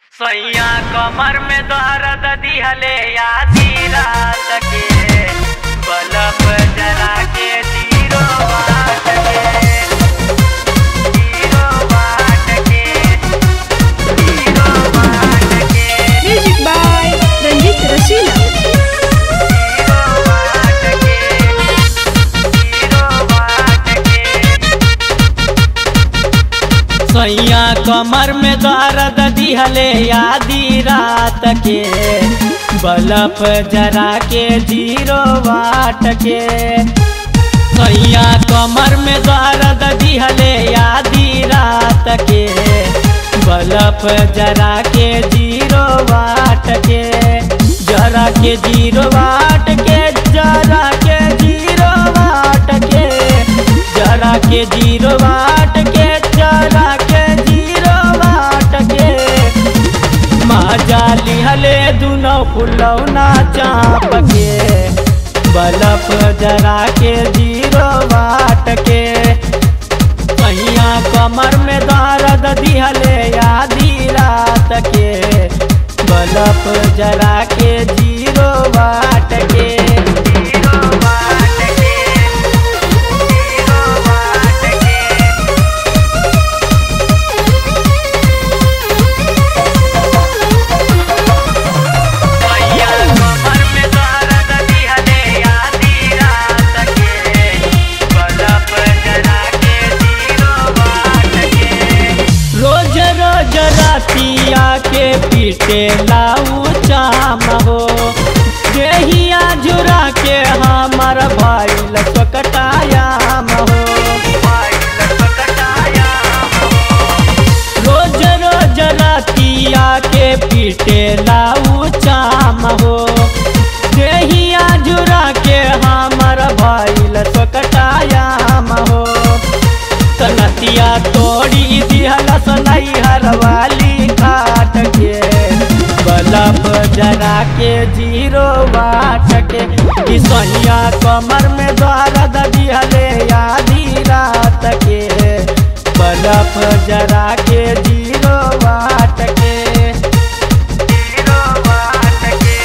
सैया कमर में दर्द दिहले आधी रात के बलब जला के जीरो वाट के जीरो वाट के जीरो वाट के Music by Ranjit Rasina. Zero watt के जीरो वाट के सैया कमर में दर्द दिहले आधी रात के बलफ जरा के जीरो वाट के सैया कमर में दर्द दिहले आधी रात के बलफ जरा के जीरो वाट के जरा के जीरो वाट के जरा के जीरो वाट के जरा के जीरो वाट के जरा के जीरो वाट के माजा लिहले दुनो फुलौना चाप के बलफ जरा के जीरो वाट के कहिया कमर में दर्द दिहले आधी रात के बलफ जरा के जीरो वाट के जीरो वाट के जीरो वाट के भैया कमर में दर्द दिहले आधी रात के बलफ जरा के जीरो वाट के रोज रोज रातिया के पीटे लाऊ चाम हो देहिया झुरा के हमर भइल सकटायाम हो रोज रोज रातिया के पीटे लाऊ चाम हो देहिया झुरा के हमर भइल सकटायाम हो तनतिया तोड़ी दिहलस नैहर वाली काट के बलब जरा के जीरो वाट के कि सैया कमर में दर्द दिहले आधी रात के बलब जरा के जीरो वाट के जीरो वाट के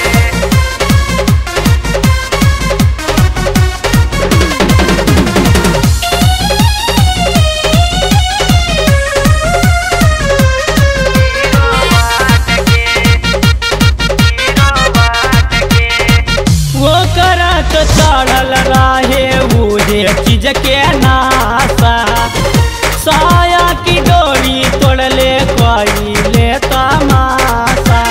वो करत चढ़ल रहे उहे चीज के नासा साया की डोरी तोड़ले कइले तमाशा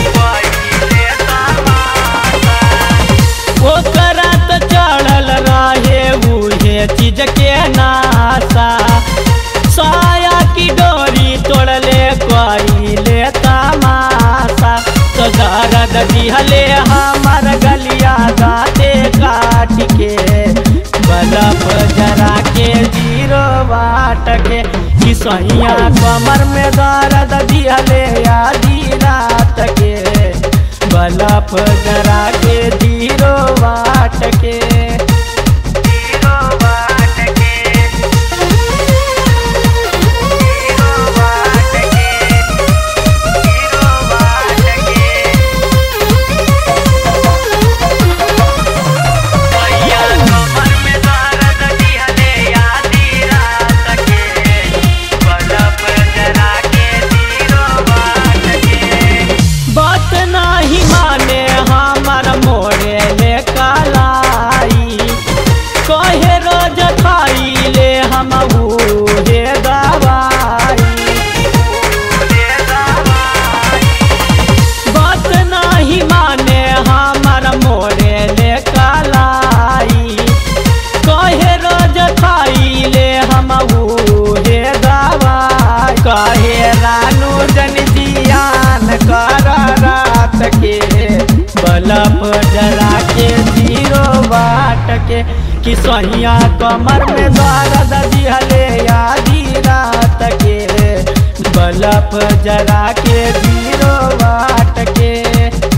वो करत चढ़ल रहे उहे चीज के नासा साया की डोरी तोड़ले कइले तमाशा तो दर्द दिहले हमर गलिया दाते काट के बलफ जरा के जीरो वाट के कि सैया कमर में दर्द दिहले आधी रात के बलफ जरा के जीरो वाट के जीरो वाट के जीरो वाट के जीरो वाट के भैया कमर में दर्द दिहले आधी रात के बलब जरा के जीरो वाट के बात नाही माने हमर मोरे ले कालाई कहे रोज खाइले हम उहे दवाई बात नाही माने हमर मोरे ले कालाई कहे रोज खाइले हम उहे दवाई कहे रानू जन जियान कर रात के बलब जरा के जीरो बाट के कि सहिया कमर में दर्द दिहले आधी रात के बलब जरा के जीरो बाट के